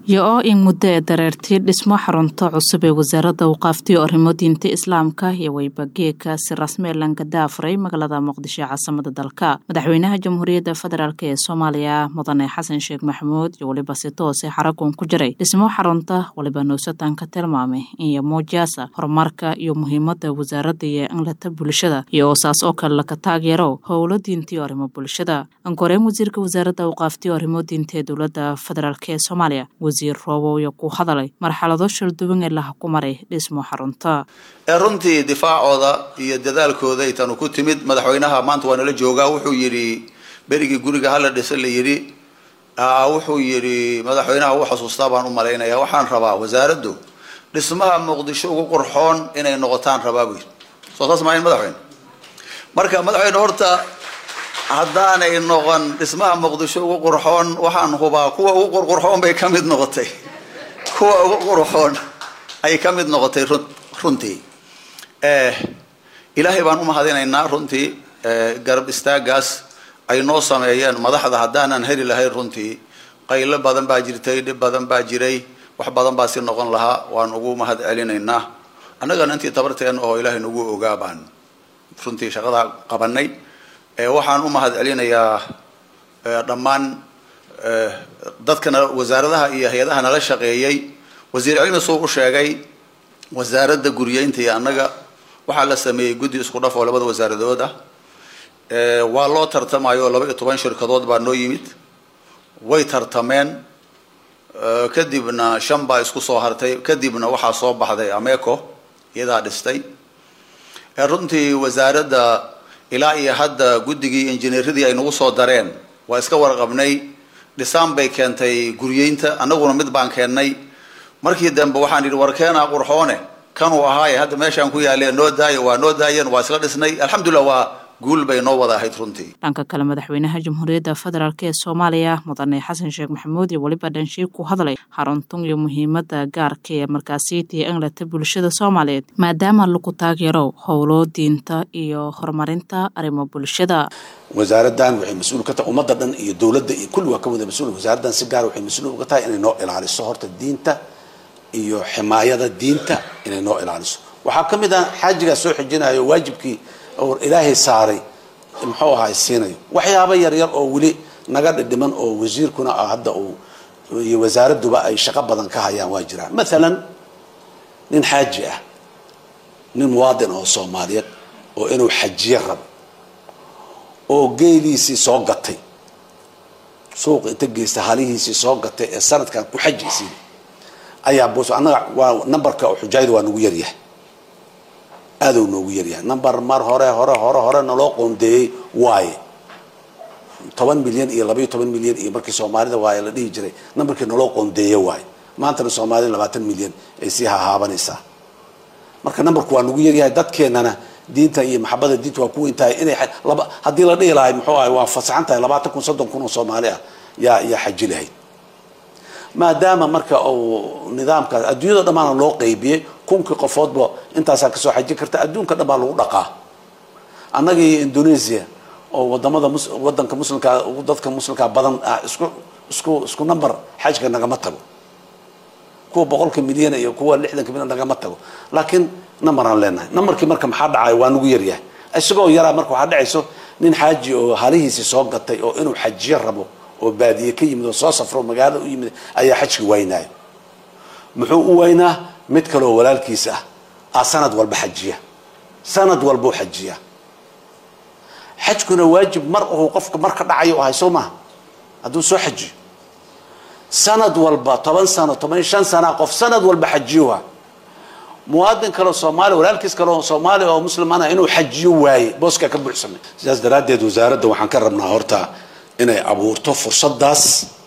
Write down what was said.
iyo oo in muddo ee dareertii dhismo xarunta cusub ee wasaaradda waqaaftiyo arrimo diinta islaamka iyo weybageeka si rasmi lanka daafuray magaalada muqdisho ee caasimada dalka madaxweynaha jamhuuriyadda federaalk ee soomaaliya mudane xasan sheekh maxamuud iyo weliba si toose xaragun ku jiray dhismo xarunta waliba nuusataan ka tilmaamay iyo muujaasa horumarka iyo muhiimada wasaaradda iyo inlata bulshada iyo oosaas oo kale laka taageero howlo diintiyo arrimo bulshada ankoreen wasiirka wasaaradda waqaaftiyo arrimo diinta ee dowladda federaalk ee soomaaliya wasiir rooboyo ku hadalay marxalado shalduwan ee laha ku maray dhismo xarunta ee runtii difaacooda iyo dadaalkooda itanu ku timid madaxweynaha maanta waa nala joogaa wuxuu yidhi berigii guriga hala dhisa la yidhi wuxuu yidhi madaxweynaha u xasuustaa baan u malaynaya waxaan rabaa wasaaraddu dhismaha muqdisho ugu qurxoon inay noqotaan rabaa buu yidhi soo saas maayn madaxweyne marka madaxweyne horta haddaanay noqon dhismaha muqdisho ugu qurxoon waxaan hubaa kuwa ugu qurqurxoon bay ka mid noqotay kuwa ugu qurxoon ayay ka mid noqotay runtii ilaahay baan u mahadinaynaa runtii garab istaagaas ay noo sameeyeen madaxda haddaanan heli lahayn runtii qaylo badan baa jirtay dhib badan baa jiray wax badan baa si noqon lahaa waan ugu mahad celinaynaa annagana intii tabarteen oo ilaahay nagu ogaa baan runtii shaqadaa qabanay waxaan u mahad celinayaa dhammaan dadkana wasaaradaha iyo hay-adaha nala shaqeeyey wasiir cilmi suu u sheegay wasaaradda guryeynta iyo annaga waxaa la sameeyey guddi isku dhaf oo labada wasaaradood ah waa loo tartamayo laba iyo toban shirkadood baa noo yimid way tartameen kadibna shan baa isku soo hartay kadibna waxaa soo baxday ameco iyadaa dhistay runtii wasaaradda ilaa iyo hadda guddigii injineeradii ay nagu soo dareen waa iska warqabnay dhisaan bay keentay guryeynta annaguna mid baan keennay markii dambe waxaan yidhi warkeenaa qurxoone kanuu ahaaye hadda meeshaan ku yaaleen noo daaya waa noo daayeen waa isla dhisnay alxamdulillah waa guul bay noo wada ahayd runtii dhanka kale madaxweynaha jamhuuriyadda federaalk ee soomaaliya mudane xasan sheekh maxamuud iyo weliba dhanshiig ku hadlay xaruntun iyo muhiimada gaarka ee markaasiitiyo inlata bulshada soomaaliyeed maadaama lagu taageero howlo diinta iyo horumarinta arrimo bulshada wasaaraddan waxay mas-uul ka tahay ummadda dhan iyo dowladda iyo kulli waa ka wada mas-uul wasaaraddan si gaar waxay mas-uul uga tahay inay noo ilaaliso horta diinta iyo ximaayada diinta inay noo ilaaliso waxaa ka mid ah xaajigaa soo xijinayo waajibkii oo ilaahay saaray muxuu ahaa siinayo waxyaaba yaryar oo weli naga dhidhiman oo wasiirkuna hadda uu iyo wasaaradduba ay shaqo badan ka hayaan waa jiraan maalan nin xaaji ah nin muwaadin oo soomaaliyeed oo inuu xajiye rabo oo geeliisii soo gatay suuqa inta geysta halihiisii soo gatay ee sanadkan ku xajisiin ayaa bos annaga waa numberka oo xujaayada waa nagu yaryahay aaduu noogu yaryahay number mar hore hore hore hore naloo qoondeeyey waaye toban milyan iyo labaiyo toban milyan iyo markii soomaalida waaye la dhihi jiray numberkii naloo qoondeeye waaye maantana soomaalida labaatan milyan ay sii hahaabanaysaa marka numberku waa nagu yaryahay dadkeenana diinta iyo maxabada diinta waa ku weyn tahay inay laba haddii la dhihi lahay muxuu ahay waa fasaxan tahay labaatan kun soddon kun oo soomaali ah yaa yaa xaji lahayd maadaama marka uu nidaamkaas adduunyada dhammaana loo qeybiyey kunkii qofoodba intaasaa kasoo xajin karta adduunka dhan baa lagu dhaqaa annaga iyo indonesia oo wadamada wadanka muslimka dadka muslimkaa badan ah isku isku isku number xajka nagama tago kuwa boqolka milyan iyo kuwa lixdanka milyan nagama tago laakiin number aan leenahay numberkii marka maxaa dhacay waa nagu yaryahay isagoo yaraa marka waxaa dhacayso nin xaaji oo halihiisii soo gatay oo inuu xajiyo rabo oo baadiye ka yimid oo soo safro magaalada u yimid ayaa xajki waynaayo muxuu u waynaa mid kale oo walaalkiis ah a sanad walba xajiya sanad walbuu xajiya xajkuna waajib mar uu qofka mar ka dhacayo ahay soo maha hadduu soo xajiyo sanad walba toban sano toban iyo shan sana qof sanad walba xajiyuha muwaadin kaleo soomaaliya walaalkiis kale oo soomaaliya oo muslimana inuu xajiyo waaye booskaa ka buuxsamay sidaas daraaddeed wasaaradda waxaan ka rabnaa horta inay abuurto fursadaas